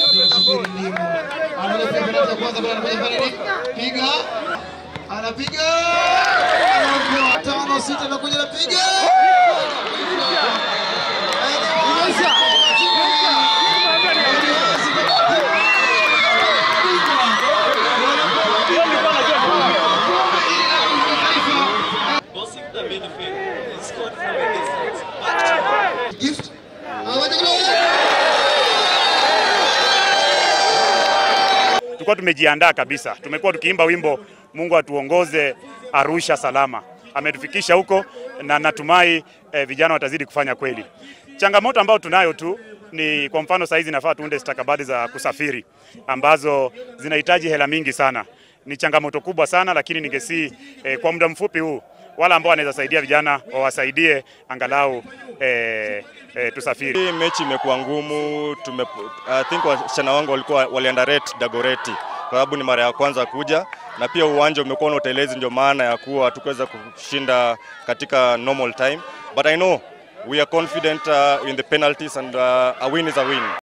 tunasubiri ndimu. Anapiga penalti ya kwanza bila anafanya fanya nini? Piga. Anapiga. Anaokoa. Tano sita na kuja anapiga. Bossing the midfield. He scored from a distance. Back to Gift. Anawaja kule. Tulikuwa tumejiandaa kabisa, tumekuwa tukiimba wimbo Mungu atuongoze Arusha salama. Ametufikisha huko na natumai eh, vijana watazidi kufanya kweli. Changamoto ambayo tunayo tu ni kwa mfano, saa hizi nafaa tuunde stakabadhi za kusafiri ambazo zinahitaji hela mingi sana. Ni changamoto kubwa sana, lakini ningesii eh, kwa muda mfupi huu wala ambao wanaweza saidia vijana wawasaidie angalau eh, eh, tusafiri. Hii mechi imekuwa ngumu. Tume, I think wasichana wangu walikuwa waliandarate Dagoreti kwa sababu ni mara ya kwanza kuja, na pia uwanja umekuwa na utelezi, ndio maana ya kuwa hatukuweza kushinda katika normal time, but I know we are confident uh, in the penalties and uh, a win is a win.